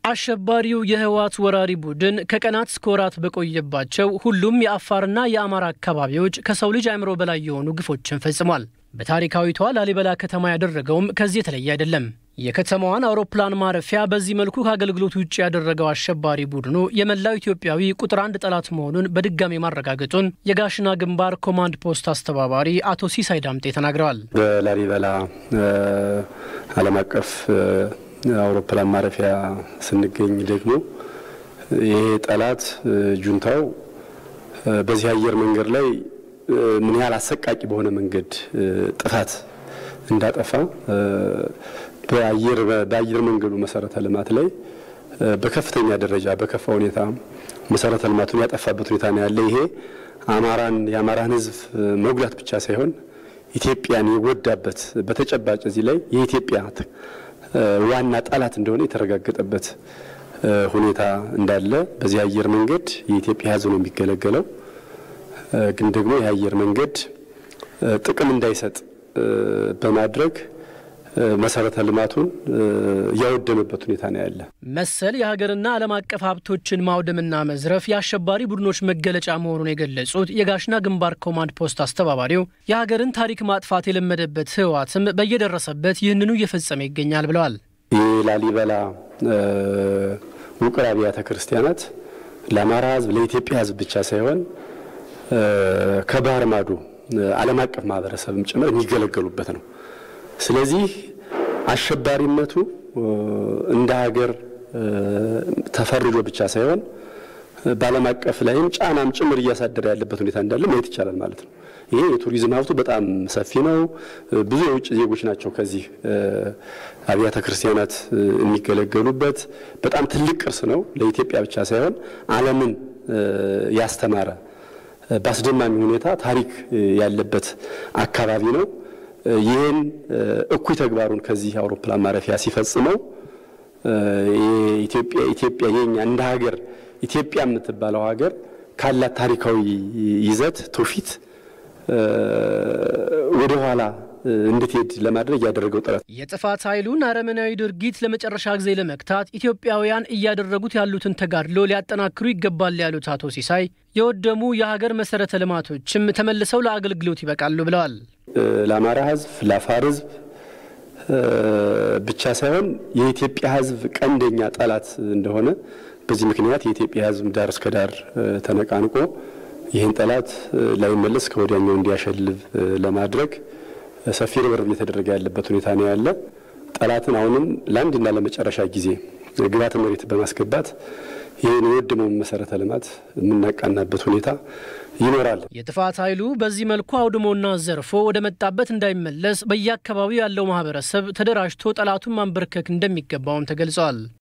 አሸባሪው የህወሓት ወራሪ ቡድን ከቀናት እስከ ወራት በቆየባቸው ሁሉም የአፋርና የአማራ አካባቢዎች ከሰው ልጅ አእምሮ በላይ የሆኑ ግፎችን ፈጽሟል። በታሪካዊቷ ላሊበላ ከተማ ያደረገውም ከዚህ የተለየ አይደለም። የከተማዋን አውሮፕላን ማረፊያ በዚህ መልኩ ከአገልግሎት ውጭ ያደረገው አሸባሪ ቡድኑ የመላው ኢትዮጵያዊ ቁጥር አንድ ጠላት መሆኑን በድጋሚ ማረጋገጡን የጋሽና ግንባር ኮማንድ ፖስት አስተባባሪ አቶ ሲሳይ ዳምጤ ተናግረዋል። በላሊበላ ዓለም አቀፍ አውሮፕላን ማረፊያ ስንገኝ ደግሞ ይሄ ጠላት ጁንታው በዚህ አየር መንገድ ላይ ምን ያህል አሰቃቂ በሆነ መንገድ ጥፋት እንዳጠፋ በአየር በአየር መንገዱ መሰረተ ልማት ላይ በከፍተኛ ደረጃ በከፋ ሁኔታ መሰረተ ልማቱን ያጠፋበት ሁኔታ ነው ያለ። ይሄ አማራን የአማራን ሕዝብ መጉዳት ብቻ ሳይሆን ኢትዮጵያን የጎዳበት በተጨባጭ እዚህ ላይ የኢትዮጵያ ዋና ጠላት እንደሆነ የተረጋገጠበት ሁኔታ እንዳለ በዚህ አየር መንገድ የኢትዮጵያ ሕዝብ ነው የሚገለገለው። ግን ደግሞ የአየር መንገድ ጥቅም እንዳይሰጥ በማድረግ መሰረተ ልማቱን እያወደመበት ሁኔታ ነው ያለ። መሰል የሀገርና ዓለም አቀፍ ሀብቶችን ማውደምና መዝረፍ የአሸባሪ ቡድኖች መገለጫ መሆኑን የገለጹት የጋሽና ግንባር ኮማንድ ፖስት አስተባባሪው የሀገርን ታሪክ ማጥፋት የለመደበት ህወሓትም በየደረሰበት ይህንኑ እየፈጸመ ይገኛል ብለዋል። የላሊበላ ውቅር አብያተ ክርስቲያናት ለአማራ ህዝብ ለኢትዮጵያ ህዝብ ብቻ ሳይሆን ከባህር ማዶ ዓለም አቀፍ ማህበረሰብም ጭምር የሚገለገሉበት ነው። ስለዚህ አሸባሪነቱ እንደ ሀገር ተፈርጆ ብቻ ሳይሆን በዓለም አቀፍ ላይም ጫናም ጭምር እያሳደረ ያለበት ሁኔታ እንዳለ ማየት ይቻላል ማለት ነው። ይሄ የቱሪዝም ሀብቱ በጣም ሰፊ ነው። ብዙ የውጭ ዜጎች ናቸው ከዚህ አብያተ ክርስቲያናት የሚገለገሉበት። በጣም ትልቅ ቅርስ ነው። ለኢትዮጵያ ብቻ ሳይሆን ዓለምን ያስተማረ በአስደማሚ ሁኔታ ታሪክ ያለበት አካባቢ ነው። ይህን እኩይ ተግባሩን ከዚህ አውሮፕላን ማረፊያ ሲፈጽመው ኢትዮጵያ ኢትዮጵያ የኛ እንደ ሀገር ኢትዮጵያ የምትባለው ሀገር ካላት ታሪካዊ ይዘት ትውፊት ወደ ኋላ እንድትሄድ ለማድረግ ያደረገው ጥረት የጥፋት ኃይሉን አረመናዊ ድርጊት ለመጨረሻ ጊዜ ለመክታት ኢትዮጵያውያን እያደረጉት ያሉትን ተጋድሎ ሊያጠናክሩ ይገባል ያሉት አቶ ሲሳይ የወደሙ የሀገር መሰረተ ልማቶችም ተመልሰው ለአገልግሎት ይበቃሉ ብለዋል። ለአማራ ሕዝብ ለአፋር ሕዝብ ብቻ ሳይሆን የኢትዮጵያ ሕዝብ ቀንደኛ ጠላት እንደሆነ በዚህ ምክንያት የኢትዮጵያ ሕዝብ ዳር እስከ ዳር ተነቃንቆ ይህን ጠላት ላይመለስ ከወዲያኛው እንዲያሸልብ ለማድረግ ሰፊ ርብርብ እየተደረገ ያለበት ሁኔታ ነው ያለ። ጠላትን አሁንም ለአንድና ለመጨረሻ ጊዜ ግብዓተ መሬት በማስገባት ይህን የወደመውን መሰረተ ልማት የምናቃናበት ሁኔታ ይኖራል። የጥፋት ኃይሉ በዚህ መልኩ አውድሞና ዘርፎ ወደ መጣበት እንዳይመለስ በየአካባቢው ያለው ማህበረሰብ ተደራጅቶ ጠላቱን ማንበርከክ እንደሚገባውም ተገልጸዋል።